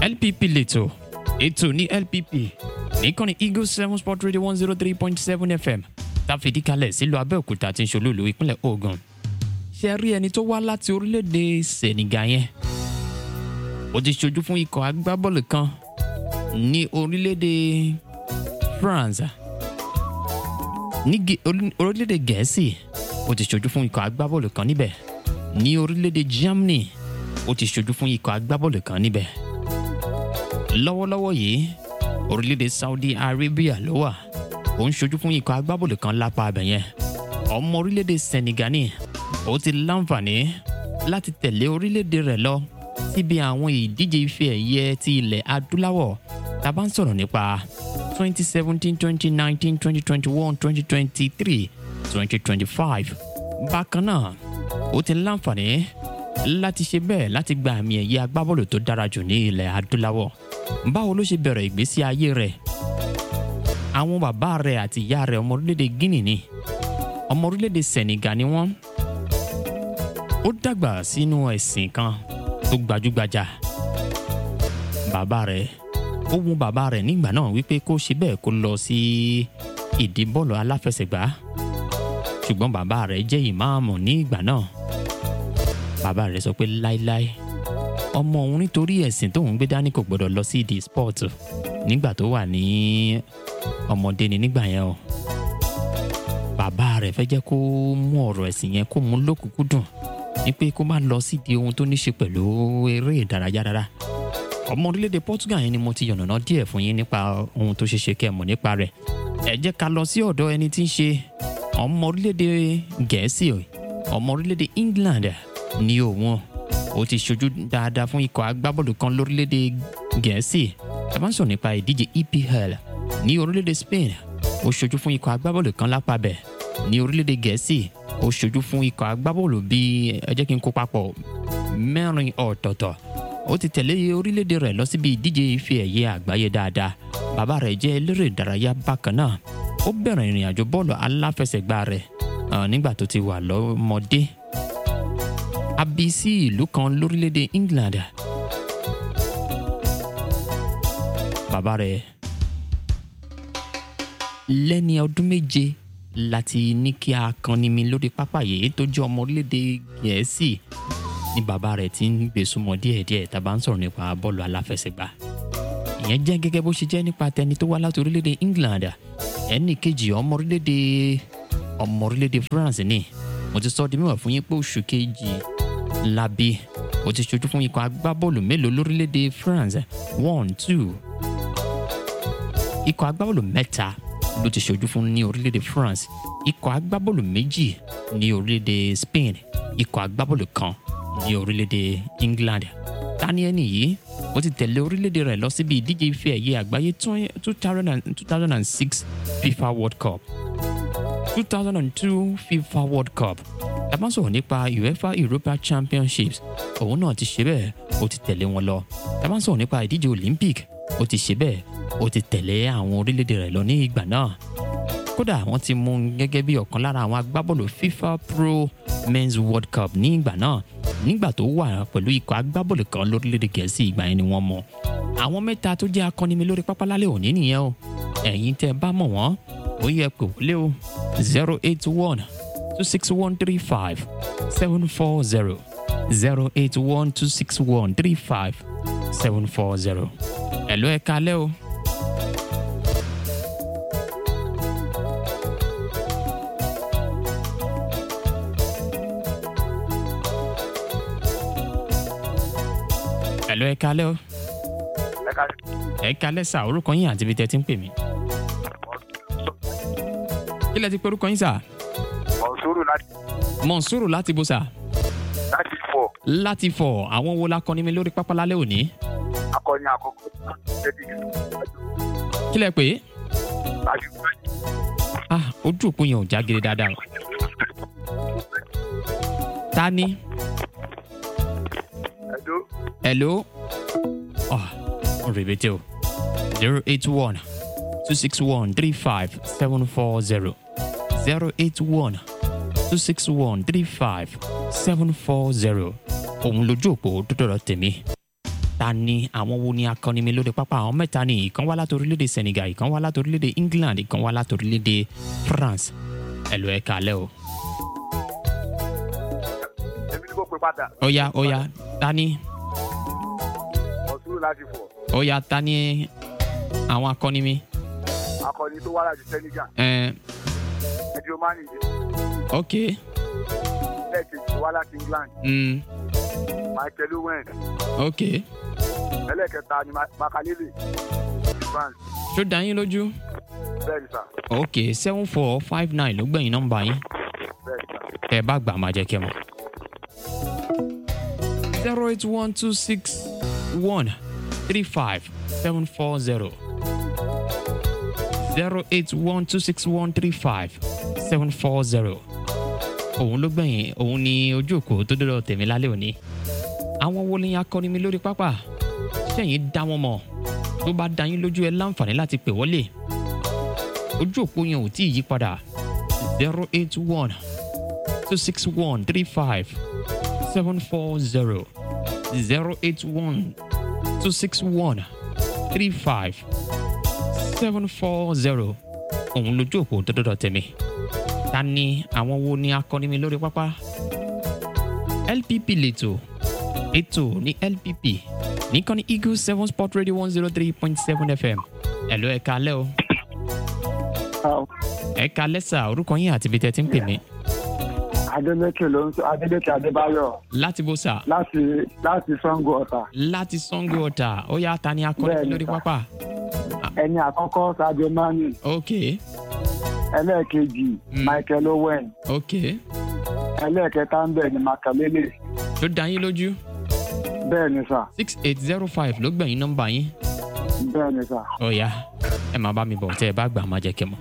LPP lẹ́tọ̀ ètò ní LPP nìkànnì Eagle seven sport radio one zero three point seven FM táfìdí kalẹ̀ sílùú Abẹ́òkúta tí ń ṣolúlu ìpínlẹ̀ Ògùn ṣe rí ẹni tó wá láti orílẹ̀-èdè Senegal yẹn ó ti ṣojú fún ikọ̀ agbábọ́ọ̀lù kan ní orílẹ̀-èdè France ní Gẹ- orí- orílẹ̀-èdè Gẹ̀ẹ́sì ó ti ṣojú fún ikọ̀ agbábọ́ọ̀lù kan níbẹ̀ ní orílẹ̀-èdè Germany ó ti ṣojú fún ikọ̀ agbábọ́ọ̀lù kan níbẹ̀ lọ́wọ́lọ́wọ́ yìí orílẹ̀-èdè Saudi Arabia ló wà ó ń ṣojú fún ikọ̀ agbábọ́ọ̀lù kan lápá abẹ̀ yẹn ọmọ orílẹ̀-èdè Senegal ni ó ti láǹfààní láti tẹ̀lé orílẹ̀-èdè rẹ̀ lọ síbi àwọn ìdíje ife ẹ̀yẹ ti ilẹ̀ adúláwọ̀ tá a bá ń sọ̀rọ̀ nípa 2017 2019 2021 2023 2025 bákan náà ó ti láǹfààní láti ṣe bẹ́ẹ̀ láti gba àmì ẹ̀yẹ agbábọ́ọ̀lù tó dára jù ní ilẹ̀ adúláwọ̀ báwo ló ṣe bẹ̀rẹ̀ ìgbésí ayé rẹ̀ àwọn bàbá rẹ̀ àti ìyá rẹ̀ ọmọ orílẹ̀-èdè Guinea ni ọmọ orílẹ̀-èdè Senegal ni wọ́n ó dàgbà sínú ẹ̀sìn kan tó gbajúgbajà bàbá rẹ̀ ó wù bàbá rẹ̀ nígbà náà wípé kó ṣe bẹ́ẹ̀ kó lọ sí ìdí bọ́ọ̀lù aláfẹsẹ̀gbá ṣùgbọ́n bàbá rẹ̀ jẹ́ ìmáàmù ní ìgbà náà bàbá rẹ̀ sọ pé láíláí ọmọ òun nítorí ẹ̀sìn tóun gbé dání kò gbọdọ̀ lọ sí ìdí sport nígbà tó wà ní ọmọdé ni nígbà yẹn o bàbá rẹ̀ fẹ́ jẹ́ kó mú ọ̀rọ̀ ẹ̀sìn yẹn kó mú lókùnkúndùn ní pé kó má lọ sídìí ohun tó ní ṣe pẹ̀lú eré ìdárayá rárá ọmọ orílẹ̀-èdè Portugal yẹn ni mo ti yànnàná díẹ̀ fún yín nípa ohun tó ṣe ṣe kẹ́ ẹ̀ mọ̀ nípa rẹ̀ ẹ jẹ́ ká lọ sí ọ̀dọ̀ ẹni tí ń ṣe ọmọ orílẹ̀-èdè Gẹ̀ẹ́sì ọmọ orílẹ̀-èdè England ní òun ó ti ṣojú dáadáa fún ikọ̀ agbábọ́ọ̀lù kan lórílẹ̀-èdè Gẹ̀ẹ́sì ẹ bá ń sọ̀rọ̀ nípa ìdíje EPL ní orílẹ̀-èdè Spain ó ṣojú fún ikọ̀ agbábọ́ọ̀lù kan lápá bẹ̀ ní orílẹ̀-èdè Gẹ̀ẹ́sì ó ṣojú fún ikọ̀ agbábọ́ọ̀lù bíi ẹ jẹ́ kí n kó papọ̀ mẹ́rin ọ̀tọ̀ọ̀tọ̀ ó ti tẹ̀lé orílẹ̀-èdè rẹ̀ lọ síbi ìdíje ife ẹ̀yẹ àgbáyé dáadáa bàbá rẹ̀ jẹ́ eléré ìdárayá bákan náà ó bẹ̀rẹ̀ ìrìn àjò bọ́ọ̀lù aláfẹsẹ̀gbá rẹ̀ ah, nígbà tó ti wà lọ́mọdé a bí sí ìlú kan lórílẹ̀-èdè England bàbá rẹ̀ lẹ́ni ọdún méje láti ní kí akànnimi lórí pápá yìí tó jẹ́ ọmọ orílẹ̀-èdè Gẹ̀ẹ́sì ni bàbá rẹ̀ ti ń gbé súnmọ́ díẹ̀díẹ̀ tá a bá ń sọ̀rọ̀ nípa bọ́ọ̀lù aláfẹsẹ̀gbá ìyẹn jẹ́ gẹ́gẹ́ bó ṣe jẹ́ nípa tẹni tó wá láti orílẹ̀-èdè England ẹnì kejì ọmọ orílẹ̀-èdè ọmọ orílẹ̀-èdè France ni mo ti sọ ọ́ di mímọ̀ fún yín pé oṣù kejì labi ó ti ṣojú fún ikọ̀ agbábọ́ọ̀lù mélòó lórílẹ̀-èdè France one two ikọ̀ agbábọ́ọ̀lù mẹ́ta ló ti ṣojú fún ní orílẹ̀-èdè France ikọ̀ agbábọ́ọ̀lù méjì ní orílẹ̀-èdè Spain ikọ̀ agbábọ́ọ̀lù kan ní orílẹ̀-èdè England tani ẹni yìí ó ti tẹ̀lé orílẹ̀-èdè rẹ̀ lọ síbi ìdíje ife ẹ̀yẹ àgbáyé two thousand and six FIFA World Cup two thousand and two FIFA World Cup tá bá ń sọ̀rọ̀ nípa UEFA Europa Championships òun náà ti ṣe bẹ́ẹ̀ ó ti tẹ̀lé wọn lọ tá bá ń sọ̀rọ̀ nípa ìdíje Olympic ó ti ṣe bẹ́ẹ̀ ó ti tẹ̀lé àwọn orílẹ̀-èdè rẹ̀ lọ ní ìgbà náà kódà wọ́n ti mú un gẹ́gẹ́ bí ọ̀kan lára àwọn agbábọ́ọ̀lù FIFA Pro Men's World Cup ní ìgbà náà nígbà tó wà pẹ̀lú ikọ̀ agbábọ́ọ̀lù kan lórílẹ̀‐èdè Gẹ̀ẹ́sì ìgbà yẹn ni wọ́n mọ̀ àwọn mẹ́ta tó jẹ́ akọ́nimi lórí pápá lálẹ́ òní nìyẹn o ẹ̀yin tẹ́ ẹ bá mọ̀ wọ́n ó yẹ pé wọlé o zero eight one two six one three five seven four zero zero eight one two six one three five seven four zero ẹ̀ ló ẹ̀ kalẹ́ o. Hello, ẹ kalẹ́ o. ẹ ká ẹ kalẹ́ sà orúkọ yín àti ibi tẹ́ ti ń pè mí. kí lẹ ti pe orúkọ yín sà. mọ̀nsúrù láti Mọ̀nsúrù láti bo sà. láti fọ̀ láti fọ̀ àwọn wo la kọ́ni mi lórí pápá lálẹ́ òní. akọni àkọ́kọ́ ṣẹ́dí kí lẹ pè é. láti ah ojú òpó yẹn ò já gere dáadáa. o. ta ni. ẹ̀dọ́ hello. ah rèbètè o. zero eight one two six one three five seven four zero zero eight one two six one three five seven four zero òun lójú òpó tó dọ̀rọ̀ tèmi ta ni àwọn wo ni akọni mi lórí pápá àwọn mẹ́ta ni ìkan wá láti orílẹ̀-èdè senegal ìkan wá láti orílẹ̀-èdè england ìkan wá láti orílẹ̀-èdè france ẹ lọ ẹ kalẹ́ o. èmi ni kò pè padà ó yá ó yá ta ni mọ̀súrù láti fọ̀ ó yá ta ni àwọn akọni mi. akọni tó wá láti senegal ẹ ẹjọ́ mani ok lẹ́ẹ̀kejì tó wá láti england mm, michael owen ok ẹlẹ́ẹ̀kẹta ni Ma- makalele ti france ṣó dá yín lójú. bẹ́ẹ̀ ni sà ok seven four five nine ló gbẹ̀yìn nọ́mbà yín bẹ́ẹ̀ ni sà tẹ́ ẹ bá gbà máa jẹ́ kẹ́ mọ̀. zero eight one two six one three five seven four zero zero eight one two six one three five seven four zero òun ló gbẹ̀yìn òun ni ojú òkú tó dọ́dọ̀ tèmi lálẹ́ òní àwọn wo ni akọni mi lórí pápá sẹ́yìn dá wọn mọ̀ tó bá dá yín lójú ẹ láǹfààní láti pè wọlé ojú òpó yẹn ò tí ì yí padà zero eight one two six one three five seven four zero zero eight one two six one three five seven four zero òun lójú òpó tó dọ́dọ̀ tẹ̀mí ta ni àwọn wo ni akọni mi lórí pápá lpp lètò ètò ní lpp nìkan ní eagle seven sport radio one zero three point seven fm ẹ̀ ló ẹ̀ka alẹ́ o ẹ̀ka lẹ́sà orúkọ yín àti ibi tẹ́ ti ń pè mí Adélékè ló ń sọ Adélékè Adébáyọ̀ láti bó sà láti láti Sango Ọ̀tà. láti sango ọ̀tà ó yá ta ni akọni mi Bẹ́ẹ̀ni, lórí sà. pápá Ẹni àkọ́kọ́ Sadio Mane, ok ẹlẹ́ẹ̀kejì Mm. Michael Owen, ok ẹlẹ́ẹ̀kẹta ń bẹ̀ ní Makalele. tó dá yín lójú Bẹ́ẹ̀ ni sà, six eight zero five ló gbẹ̀yìn nọ́mbà yín bẹ́ẹ̀ ni sà. ó yá ẹ máa bá mi bọ̀ tẹ́ ẹ bá gbà máa jẹ́ kẹ́ mọ̀.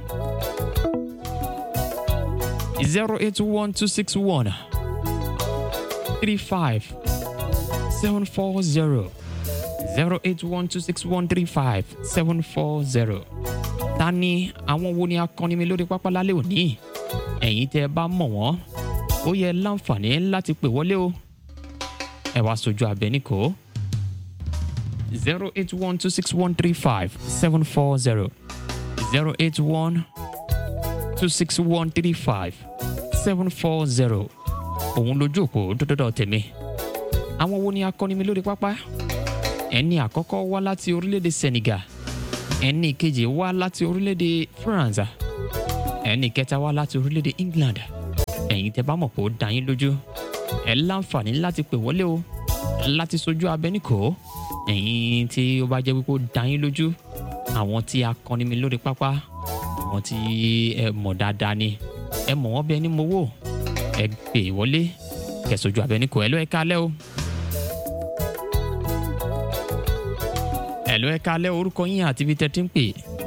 zero eight one two six one three five seven four zero zero eight one two six one three five seven four zero. ta ni àwọn wo ni akọni mi lórí pápá lálẹ́ òní ẹ̀yin tẹ́ ẹ bá mọ̀ wọ́n ó yẹ láǹfààní láti pè wọlé o ẹ wá sojú abẹ níkò zero eight one two six one three five seven four zero zero eight one two six one three five seven four zero òun lójú òpó dọ́dọ́dọ́ tèmi àwọn wo ni akọni mi lórí pápá ẹni àkọ́kọ́ wá láti orílẹ̀-èdè senegal ẹni kejì wá láti orílẹ̀-èdè france ẹni kẹta wá láti orílẹ̀-èdè england ẹ̀yin tẹ́ bá mọ̀ pé ó dá yín lójú ẹ láǹfààní láti pè wọlé o láti sojú abẹ́nìkò ẹ̀yin tí ó bá jẹ́ wípé ó dá yín lójú àwọn tí akọni mi lórí pápá àwọn tí ẹ mọ̀ dáadáa ni ẹ mọ̀ wọ́n bí ẹni mowó ẹ pè wọlé kẹsojú abẹ́nìkò ẹ ló ẹ kálẹ́ o. ẹ ló ẹ kálẹ́ orúkọ yín àti ibi tẹ́ ti ń pè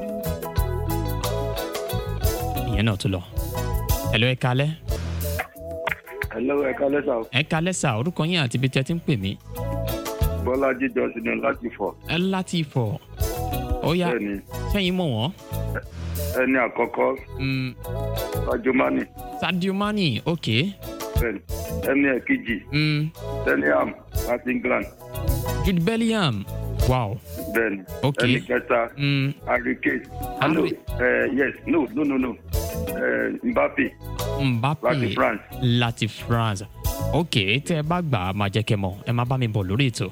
ìyẹn náà tó lọ ẹ ló ẹ kálẹ́ Hello, ẹ kálẹ́ sà. ẹ kálẹ́ sà orúkọ yín àti ibi tẹ́ ti ń pè mí Bọ́lájí Johnson ni láti fọ̀. ẹ láti fọ̀ ó yá Bẹ́ẹ̀ni, sẹ́yìn mọ̀ wọ́n ẹni àkọ́kọ́ Mm, Sadio Mane. sadio mani ok Bẹ́ẹ̀ni, ẹni ẹ̀kejì mm, Teniam láti England. jude bellingham wow Bẹ́ẹ̀ni, Ok. ẹni kẹta mm, Harry Kane. Ah, no, Harry- eh, yes, no, no, no, no. Eh, Mbappe mbappe láti France. láti france ok tẹ́ ẹ bá gbà á máa jẹ́ kẹ́ mọ̀ ẹ máa bá mi bọ̀ lórí ètò.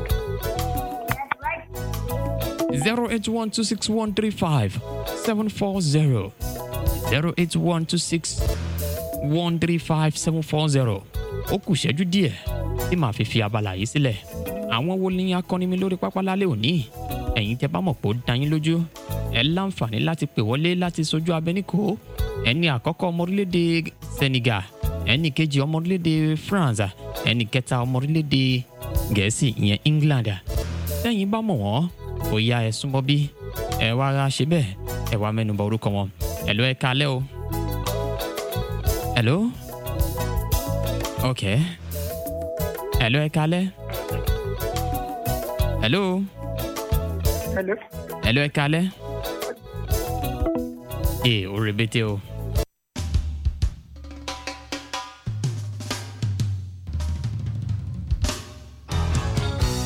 zero eight one two six one three five seven four zero zero eight one two six one three five seven four zero ó kù ṣẹ́jú díẹ̀ tí màá fi fi abala yìí sílẹ̀ àwọn wo ni akọni mi lórí pápá lálẹ́ òní ẹ̀yin tẹ́ bá mọ̀ pé ó dá yín lójú ẹ láǹfààní láti pè wọlé láti sojú abẹ́níkò ẹni àkọ́kọ́ ọmọ orílẹ̀-èdè senegal ẹni kejì ọmọ orílẹ̀-èdè france ẹni kẹta ọmọ orílẹ̀-èdè gẹ̀ẹ́sì ìyẹn england sẹ́yìn bá mọ̀ wọ́n ó yá ẹ súnmọ́ bí ẹ wá ra ṣe bẹ́ẹ̀ ẹ wá mẹ́nu bà orúkọ wọn ẹ̀ló ẹ kalẹ́ o ẹ̀ló ok ẹ̀ló ẹ kalẹ́ ẹ̀ló Hello. ẹ̀ló ẹ kalẹ́ ee ó rebete o.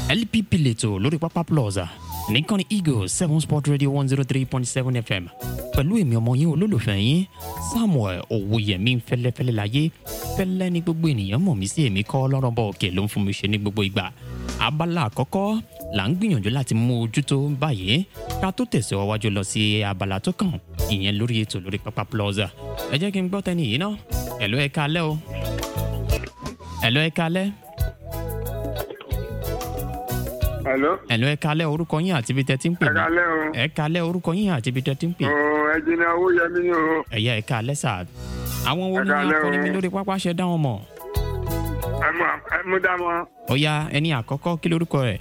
lpp lẹ́tọ̀ lórí pápá plaza nìkànnì eagle seven sport radio one zero three point seven fm pẹ̀lú èmi ọmọ yín olólùfẹ́ yín samuel owóyẹmí fẹ́lẹ́fẹ́lẹ́ láyé fẹ́lẹ́ ní gbogbo ènìyàn mọ̀ mí sí èmi kọ́ lọ́rọ̀ bọ̀ òkè ló ń fún mi ṣe ní gbogbo ìgbà abala àkọ́kọ́ là ń gbìyànjú láti mú ojútó báyìí ká tó tẹ̀síwájú lọ sí abala tó kàn ìyẹn lórí ètò lórí pápá plaza ẹ jẹ́ kí n gbọ́ tẹ́ni yìí náà ẹ̀lọ́ ẹ kalẹ́ o ẹ̀lọ́ ẹ kalẹ́ Hello. ẹ̀lọ́ ẹ kalẹ́ orúkọ yín àti ibi tẹ́ ti ń pè Ẹ mí kalẹ́ o. ẹ kalẹ́ orúkọ yín àti ibi tẹ́ ti ń pè Ó ẹjìnà owó yẹmí ni o. ẹ̀yà ẹ̀ka lẹ́sà àwọn wo Ẹ ni káalẹ́ akọni o. mi lórí pápá ṣe dá wọn mọ̀ Ẹ mú ẹ mú dá mọ́. ó yá ẹni àkọ́kọ́ kí lórúkọ rẹ̀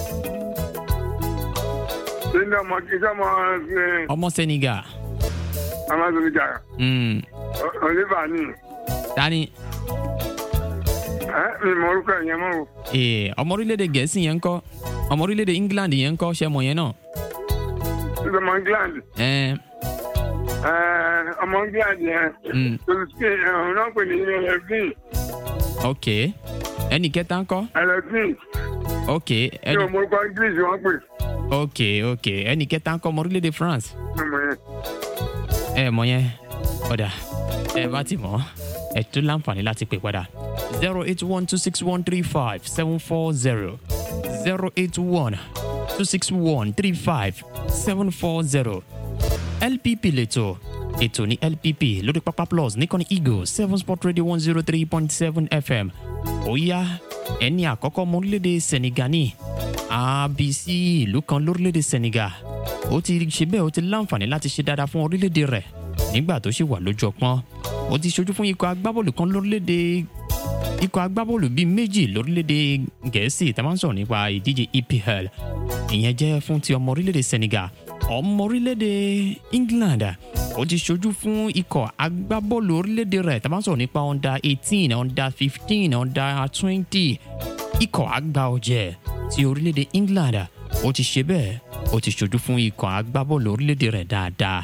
Sínú ọmọ kí sọ́mọ ẹ ọmọ senegal Amazon jà. mm. Oliver ni. tani Ẹ mi mọ orúkọ yẹn mọ́ o. ee ọmọ orílẹ̀-èdè gẹ̀ẹ́sì yẹn ń kọ́ ọmọ orílẹ̀-èdè england yẹn ń kọ́ ṣẹ́ mọ̀ yẹn náà Sínú ọmọ England. ẹ̀ẹ́n Ẹ ọmọ England yẹn. mm. Tolùsí ọ̀hún náà pè ní Elevin. ok ẹni kẹta ń kọ́ Elevin. ok Ní ẹni ọmọ orúkọ English wọ́n pè. ok ok ẹni kẹta ń kọ́ ọmọ orílẹ̀-èdè france Ọmọ yẹn. ẹ mọ̀ yẹn ọ̀dà ẹ bá ti mọ̀ ẹ tún láǹfààní láti pè padà zero eight one two six one three five seven four zero zero eight one two six one three five seven four zero lpp lẹ́tọ̀ ètò ní lpp lórí pápá plus nìkànnì eagle seven sport radio one zero three point seven fm ó yá ẹni àkọ́kọ́ ọmọ orílẹ̀-èdè senegal ní abc ìlú kan lórílẹ̀-èdè senegal ó ti ṣe bẹ́ẹ̀ ó ti láǹfààní láti ṣe dáadáa fún orílẹ̀-èdè rẹ̀ nígbà tó ṣì wà lójú ọpọ́n ó ti ṣojú fún ikọ̀ agbábọ́ọ̀lù kan lórílẹ̀-èdè ikọ̀ agbábọ́ọ̀lù bíi méjì lórílẹ̀‐èdè gẹ̀ẹ́sì tá a máa ń sọ̀rọ̀ nípa ìdíje epl ìyẹn jẹ́ fún ti ọmọ orílẹ̀‐èdè senegal ọmọ orílẹ̀‐èdè england ó ti ṣojú fún ikọ̀ agbábọ́ọ̀lù orílẹ̀‐èdè rẹ̀ tá a máa ń sọ̀rọ̀ nípa under eighteen under fifteen under twenty ikọ̀ àgbà ọ̀jẹ̀ ti orílẹ̀‐èdè england ó ti ṣe bẹ́ẹ̀ ó ti ṣojú fún ikọ̀ agbábọ́ọ̀lù orílẹ̀‐èdè rẹ̀ dáadáa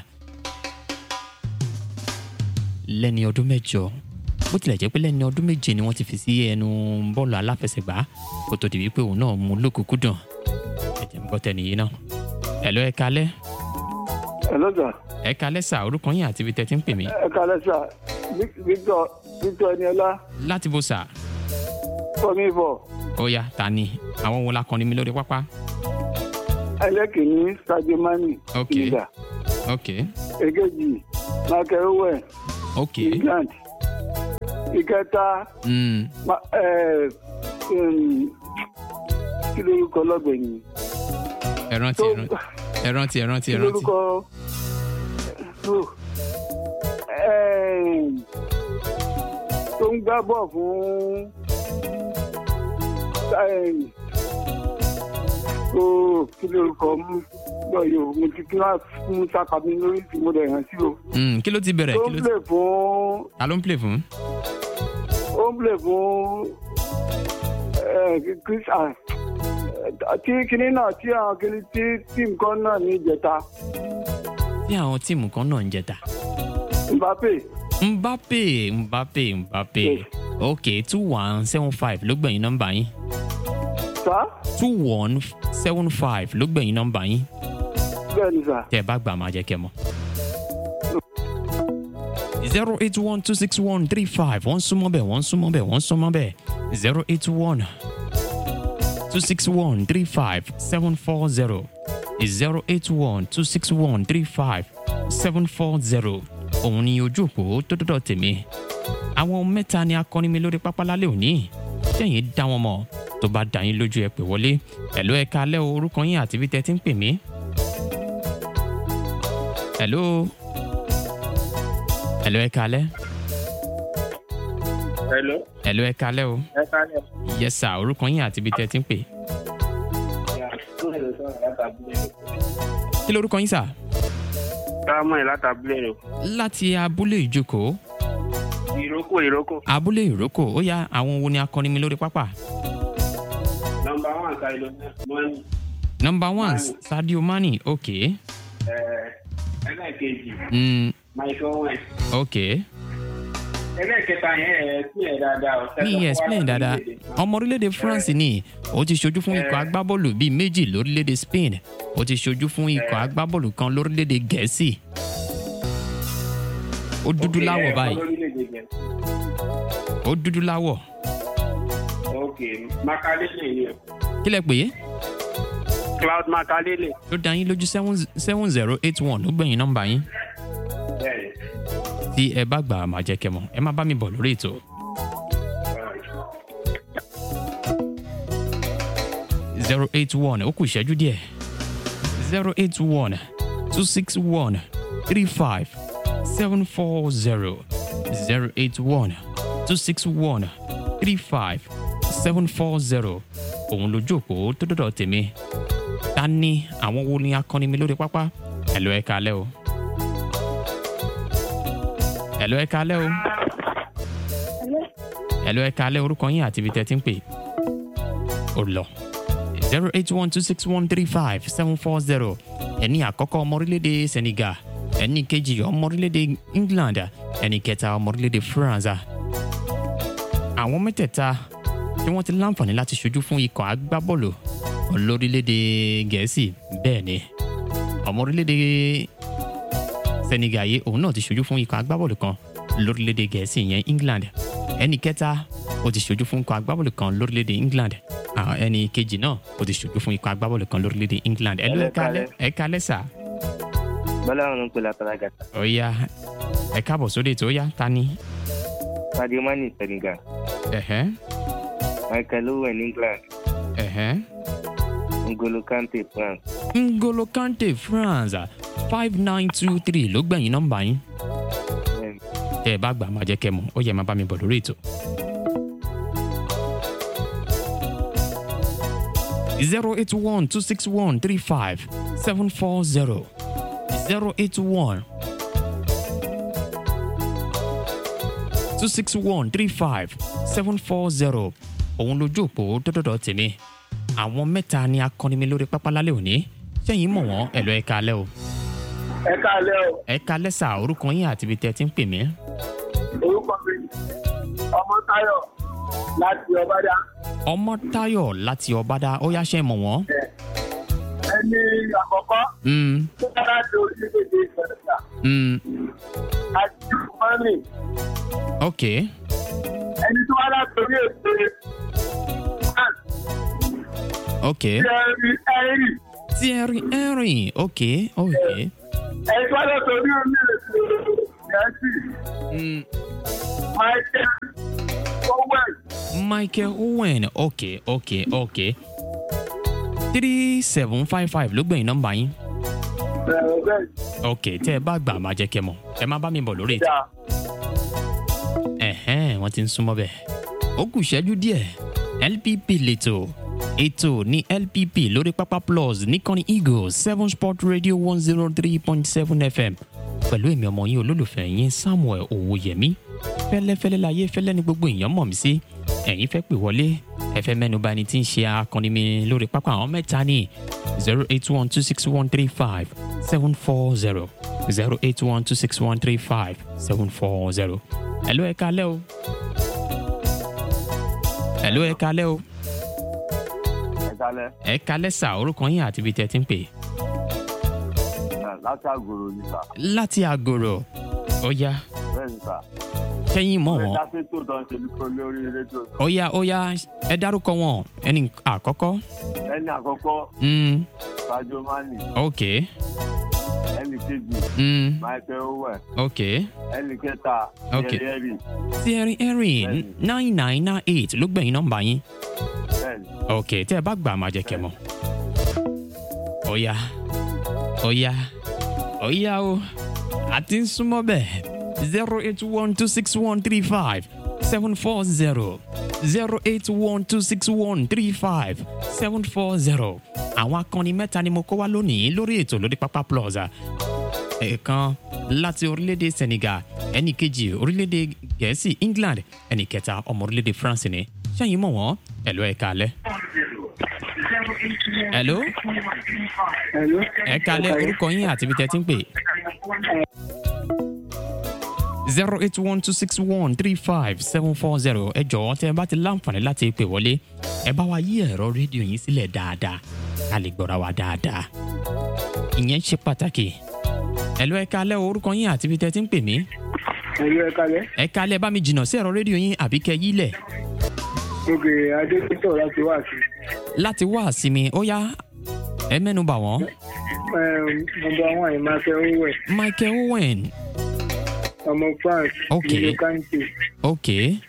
lẹ́ni ọdún mẹ́jọ bó tilẹ̀ jẹ́ pé lẹ́ni ọdún méje ni wọ́n ti fi sí ẹnu bọ́ọ̀lù aláfẹsẹ̀gbá kó tó di wípé òun náà mú lókùnkúndùn ẹ̀jẹ̀ ń gbọ́ tẹ̀lé yìí náà. ẹ̀lọ́ ẹ̀ka alẹ́ Hello sir. ẹ̀ka alẹ́ sà orúkọ yín àti ibi tẹ́ ti ń pè mí ẹ kalẹ sà Victor Victor Eniola láti bó sà fọmi fọ ó yá ta ni àwọn wo la kọni mi lórí pápá. ẹlẹ́kìnní Sadio Mane Ok. Senegal ok èkejì Michael Owen ok England ìkẹta mm. ma- ẹ, um, kí lorúkọ lọ́gbẹ̀yìn ẹ rántí tó ẹ rántí ẹ rántí ẹ rántí kí ẹ rántí lorúkọ tó ẹm, tó ń gbá bọ̀ fún ẹm, tó kí lorúkọ mú lọ yìí o mo ti kí wá fún sápàmì lórí tí mo dẹ̀ hàn sí o Mm, kí ló ti bẹ̀rẹ̀ tó kí ń ló ti play fún ta ló ń play fún. ó ń play fún ẹ, Chris ah, tí kinní náà tí àwọn kinní tí tíìmù kan náà ní ìjẹta tí àwọn tíìmù kan náà ń jẹta. Mbappe mbappe mbappe mbappe Yes. ok two one seven five ló gbẹ̀yìn nọ́mbà yín sá two one seven five ló gbẹ̀yìn nọ́mbà yín bẹ́ẹ̀ ni sà. tẹ́ ẹ bá gbà máa jẹ́ kẹ́ mọ̀. zero eight one two six one three five wọ́n súnmọ́ bẹ́ẹ̀ wọ́n súnmọ́ bẹ́ẹ̀ wọ́n súnmọ́ bẹ́ẹ̀ zero eight one two six one three five seven four zero zero eight one two six one three five seven four zero òun ni ojú òpó tó dọ́dọ̀ tèmi àwọn mẹ́ta ni akọni mi lórí pápá lálẹ́ òní sẹ́yìn dá wọn mọ̀ tó bá dá yín lójú ẹ pè wọlé ẹ̀ló ẹ̀ka alẹ́ o, orúkọ yín àti ibi tẹ́ ti ń pè mí. ẹ̀ló ẹ̀ló ẹ̀ka alẹ́ Hello. ẹ̀ló ẹ̀ka alẹ́ o Ẹ kalẹ̀. yes sir orúkọ yín àti ibi tẹ́ ti ń pè. kí lorúkọ yín sà Samuel látàbílẹ̀ rẹ̀. láti abúlé ìjókòó Ìrókò ìrókò. abúlé ìrókò ó yá àwọn wo ni akọni mi lórí pápá. Nọmba one Sadio Mane. number one Mane. sadio mani ok Ẹlẹ́ẹ̀kejì mm, Michael Owen. ok ẹlẹ́ẹ̀kẹta yẹn ẹ̀ sí ẹ̀ dáadáa o. mi explain dáadáa ọmọ orílẹ̀-èdè france ni ó ti ṣojú fún ikọ̀ agbábọ́ọ̀lù bíi méjì lórílẹ̀-èdè spain ó ti ṣojú fún ikọ̀ agbábọ́ọ̀lù kan lórílẹ̀-èdè gẹ̀ẹ́sì ó dúdú láwọ̀ báyìí ó dúdú láwọ̀ ok makalele ni o. kí lẹ pè é cloud makalele. ló dá yín lójú seven zero eight one ló gbẹ̀yìn nọ́mbà yín bẹ́ẹ̀ tí ẹ bá gbà á máa jẹ́ kẹ́ mọ̀ ẹ má bá mi bọ̀ lórí ètò. zero eight one ó kù ìṣẹ́jú díẹ̀ zero eight one two six one three five seven four zero zero eight one two six one three five seven four zero òun lójú òpó tó dọ̀dọ̀ tèmi ta ni àwọn wo ni akọni mi lórí pápá ẹ̀ lọ ẹ̀ kalẹ́ o ẹ̀ lọ ẹ̀ kalẹ́ o ẹ̀ lọ ẹ̀ kalẹ́ orúkọ yín àti ibi tẹ́ ti ń pè ó lọ zero eight one two six one three five seven four zero ẹni àkọ́kọ́ ọmọ orílẹ̀-èdè senegal ẹni kejì ọmọ orílẹ̀-èdè england ẹni kẹta ọmọ orílẹ̀-èdè france àwọn mẹ́tẹ̀ẹ̀ta tí wọ́n ti láǹfààní láti ṣojú fún ikọ̀ agbábọ́ọ̀lù lórílẹ̀-èdè gẹ̀ẹ́sì bẹ́ẹ̀ ni ọmọ orílẹ̀-èdè senegal yìí òun náà ti ṣojú fún ikọ̀ agbábọ́ọ̀lù kan lórílẹ̀-èdè gẹ̀ẹ́sì yẹn england ẹni kẹta ó ti ṣojú fún ikọ̀ agbábọ́ọ̀lù kan lórílẹ̀-èdè england àwọn ẹni kejì náà ó ti ṣojú fún ikọ̀ agbábọ́ọ̀lù kan lórílẹ̀‐èdè england ẹ ló ẹ kalẹ́ ẹ kalẹ́ sà. bọ́lá ọ̀run ń pè látara gàtà. ó yá ẹ káàbọ̀ sóde tó yá ta ni. sadio mani senegal ẹ̀hẹ́ michael owen england ẹ̀hẹ́ ngolo kante france. ngolo kante france five nine two three ló gbẹ̀yìn nọ́mbà yín. Bẹ́ẹ̀ni. tẹ́ ẹ bá gbà máa jẹ́ kẹ́ mọ̀ ó yẹ máa bá mi bọ̀ lórí ètò. zero eight one two six one three five seven four zero zero eight one two six one three five seven four zero òun lójú òpó dọ́dọ̀dọ̀ tèmi àwọn mẹ́ta ni akọni mi lórí pápá lálẹ́ òní sẹ́yìn mọ̀ wọ́n ẹ̀lọ́ ẹ̀ka alẹ́ o ẹ káàlẹ́ o ẹ̀ka lẹ́sà orúkọ yín àti ibi tẹ́ ẹ ti ń pè mí. orúkọ mi ọmọ táyọ láti ọbádá ọmọ tayo láti ọbádá ó yáṣẹ́ mọ̀ wọ́n. ẹni àkọ́kọ́ Mm, tó bá láti orílẹ̀-èdè ìfẹ̀sà mm, àti mọ́nì ok ẹni tó wá láti orí èdè france ok jerry henry thierry henry ok ok ẹni tó wá láti orí orílẹ̀-èdè gẹ̀ẹ́sì mm, michael owen michael owen ok ok ok three seven five five ló gbẹ̀yìn nọ́mbà yín bẹ̀rẹ̀ bẹ́ẹ̀ ok tẹ́ ẹ bá gbà máa jẹ́ kẹ́ mọ̀ ẹ má bá mi bọ̀ lórí ètò. jà ẹ̀hẹ́n wọ́n ti ń súnmọ́ bẹ́ẹ̀. ó kù ìṣẹ́jú díẹ̀ lpp lẹ́tọ̀ ètò ní lpp lórí pápá plus níkànnì eagles seven sport radio one zero three point seven fm pẹ̀lú èmi ọmọ yín olólùfẹ́ yín samuel owóyẹmí fẹ́lẹ́fẹ́lẹ́ láyé fẹ́lẹ́ ní gbogbo èèyàn mọ̀ mí sí ẹ̀yin fẹ́ pè wọlé ẹ fẹ́ mẹ́nuba ẹni tí ń ṣe akọni mi lórí pápá àwọn mẹ́ta ní zero eight one two six one three five seven four zero zero eight one two six one three five seven four zero ẹ̀ló ẹ kalẹ́ o ẹ̀ló ẹ kalẹ́ o ẹ kálẹ̀ ẹ kalẹ́ sà orúkọ yín àti ibi tẹ́ ẹ ti ń pè láti àgòrò ní sà láti àgòrò ó yá bẹ́ẹ̀ ní sà. sẹ́yìn mọ̀ ẹ wọ́n dá sí tó tán ṣe ní lórí rédíò. ó yá ó yá ẹ dárúkọ wọn ẹni àkọ́kọ́ ẹni àkọ́kọ́ mm, sadio mani ok ẹni kejì mm, michael owen ok ẹni kẹta Ok. yẹri thierry henry nine nine nine eight ló gbẹ̀yìn nọ́mbà yín bẹ́ẹ̀ ni. ok tẹ́ ẹ bá gbà máa jẹ́ kẹ́ mọ̀ ó yá ó yá ó yá o àti ń súnmọ́ bẹ́ẹ̀ zero eight one two six one three five seven four zero zero eight one two six one three five seven four zero àwọn akọni mẹ́ta ni mo kó wá lónìí lórí ètò lórí pápá plaza ẹ̀ẹ̀kan láti orílẹ̀-èdè senegal ẹnì kejì orílẹ̀-èdè gẹ̀ẹ́sì england ẹnì kẹta ọmọ orílẹ̀-èdè france ni ṣẹ́yìn mọ̀ wọ́n ẹ̀lọ́ ẹ̀ka alẹ́. ẹ̀ló ẹ̀ka alẹ́ orúkọ yín àti ibi tẹ́ ti ń pè. zero eight one two six one three five seven four zero ẹ jọ̀wọ́ tẹ́ ẹ bá ti láǹfààní láti pè wọlé ẹ bá wa yí ẹ̀rọ rédíò yín sílẹ̀ dáadáa ká lè gbọ́ra wa dáadáa ìyẹn ṣe pàtàkì ẹ lọ ẹ kalẹ́ o, orúkọ yín àti ibi tẹ́ ti ń pè mí ẹ̀rọ ẹ̀ka lẹ́ ẹ kalẹ́ bá mi jìnnà sí ẹ̀rọ rédíò yín àbí kẹ́ yílẹ̀ òkè adékítọ̀ láti wá sí láti wá àsìmí ó yá ẹ mẹ́nu bà wọ́n nọmba one ìmáfẹ́ owó ẹ̀ michael owen ọmọ france Ok. nínú kante ok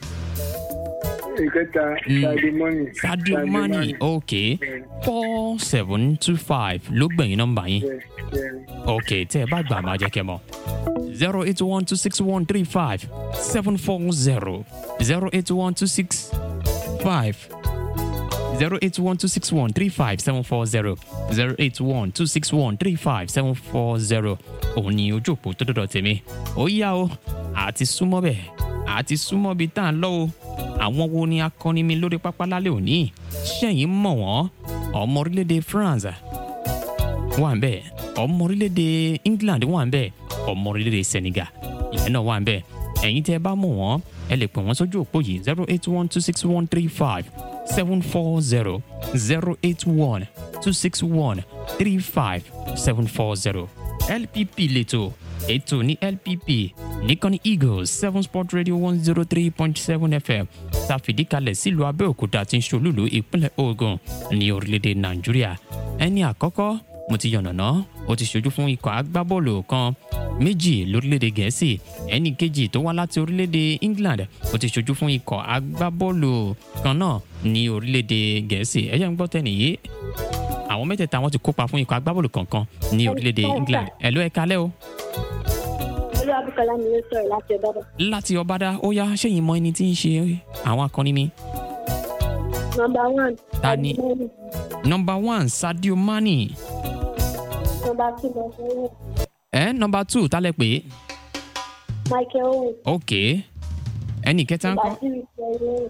ìkẹta Mm. sadio mani sadio mani ok four seven two five ló gbẹ̀yìn nọ́mbà yín. ok tẹ́ ẹ bá gbà máa jẹ́ kẹ́ mọ̀ zero eight one two six one three five seven four zero zero eight one two six five zero eight one two six one three five seven four zero zero eight one two six one three five seven four zero òun ni ojú òpó tó dọ̀dọ̀ tèmi ó yá o àti súnmọ́ bẹ́ẹ̀ àti súnmọ́ bíi tá à ń lọ o àwọn wo ni akọni mi lórí pápá lálẹ́ òní ṣẹ́yìn mọ̀ wọ́n ọmọ orílẹ̀-èdè France wà ń bẹ̀ ọmọ orílẹ̀-èdè England wà ń bẹ̀ ọmọ orílẹ̀-èdè Senegal ìyẹn náà wà ń bẹ̀ ẹ̀yin tẹ́ ẹ bá mọ̀ wọ́n ẹ lè pè wọ́n sójú òpó yìí zero eight one two six one three five seven four zero zero eight one two six one three five seven four zero LPP lẹ́tọ̀ ètò ní LPP nìkan ní Eagles seven sport radio one zero three point seven FM tàfìdíkalẹ̀ sílùú Abẹ́òkúta tí ń ṣolúlu ìpínlẹ̀ Ògùn ní orílẹ̀-èdè Nàìjíríà ẹni àkọ́kọ́ mo ti yànnàná ó ti ṣojú fún ikọ̀ agbábọ́ọ̀lù kan méjì lórílẹ̀‐èdè gẹ̀ẹ́sì ẹnì kejì tó wá láti orílẹ̀‐èdè England ó ti ṣojú fún ikọ̀ agbábọ́ọ̀lù kan náà ní orílẹ̀‐èdè gẹ̀ẹ́sì ẹ̀yẹ́ ń gbọ́ tẹ́nì yìí àwọn mẹ́tẹ̀ẹ̀ta wọn ti kópa fún ikọ̀ agbábọ́ọ̀lù kankan ní orílẹ̀‐èdè England ẹ̀ ló ẹ̀ kalẹ́ o olú abúkọlá mi ló sọ̀rọ̀ láti ọ̀dọ́dọ̀. láti ọbádá ó yá ṣẹ́yìn mọ ẹni tí ń ṣe àwọn akọni mi nọmba one. Ta ni? Adimoni. nọmba one Sadio Mane nọmba two lọ́sọ̀rọ̀ ẹ̀ nọmba two tálẹ̀ pé michael owen. ok ẹnì kẹta ń nọmba kọ́ three thierry henry.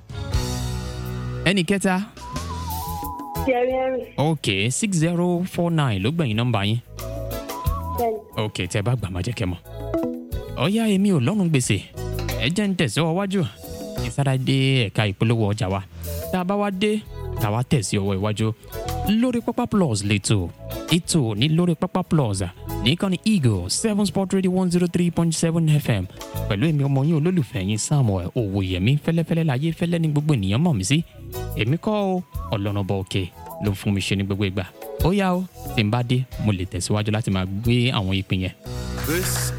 ẹnì kẹta thierry henry. ok six zero four nine ló gbẹ̀yìn nọmba yín. bẹ́ẹ̀ni. ok tẹ bá gbà má jẹ́ kẹ́ mọ̀. ọ̀ya èmi ò lọ́rùn gbèsè ẹ jẹ́ ń tẹ̀síwọ́ wájú ìsára dé ẹ̀ka ìpolówó ọjà wa tá a bá wá dé tá a wá tẹ̀sí ọwọ́ iwájú lórí pápá plus lẹ́tọ̀ ètò ní lórí pápá plus nìkan ní eagle seven sport radio one zero three point seven fm pẹ̀lú èmi ọmọ yín olólùfẹ́ yín samuel owóyẹmí fẹ́lẹ́fẹ́lẹ́ láyé fẹ́lẹ́ ní gbogbo ènìyàn mọ̀ mí sí èmi kọ́ o ọlọ́run bọ̀ òkè ló fún mi ṣe ní gbogbo ìgbà ó yá o tí n bá dé mo lè tẹ̀síwájú láti máa gbé àwọn ìpín yẹn This